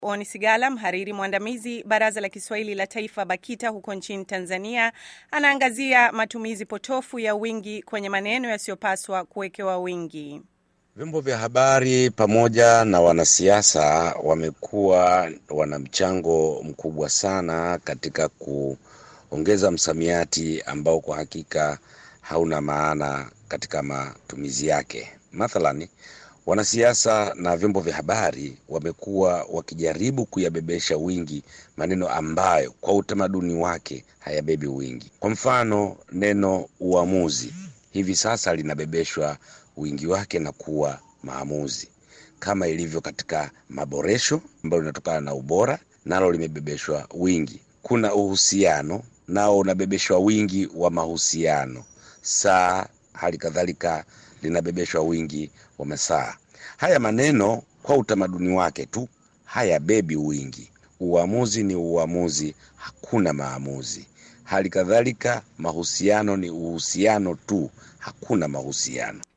Oni Sigala, mhariri mwandamizi Baraza la Kiswahili la Taifa BAKITA huko nchini Tanzania, anaangazia matumizi potofu ya wingi kwenye maneno yasiyopaswa kuwekewa wingi. Vyombo vya habari pamoja na wanasiasa wamekuwa wana mchango mkubwa sana katika kuongeza msamiati ambao kwa hakika hauna maana katika matumizi yake. Mathalani, wanasiasa na vyombo vya habari wamekuwa wakijaribu kuyabebesha wingi maneno ambayo kwa utamaduni wake hayabebi wingi. Kwa mfano, neno uamuzi hivi sasa linabebeshwa wingi wake na kuwa maamuzi, kama ilivyo katika maboresho ambayo linatokana na ubora, nalo limebebeshwa wingi. Kuna uhusiano, nao unabebeshwa wingi wa mahusiano. Saa hali kadhalika linabebeshwa wingi wa masaa. Haya maneno kwa utamaduni wake tu hayabebi wingi. Uamuzi ni uamuzi, hakuna maamuzi. Hali kadhalika mahusiano ni uhusiano tu, hakuna mahusiano.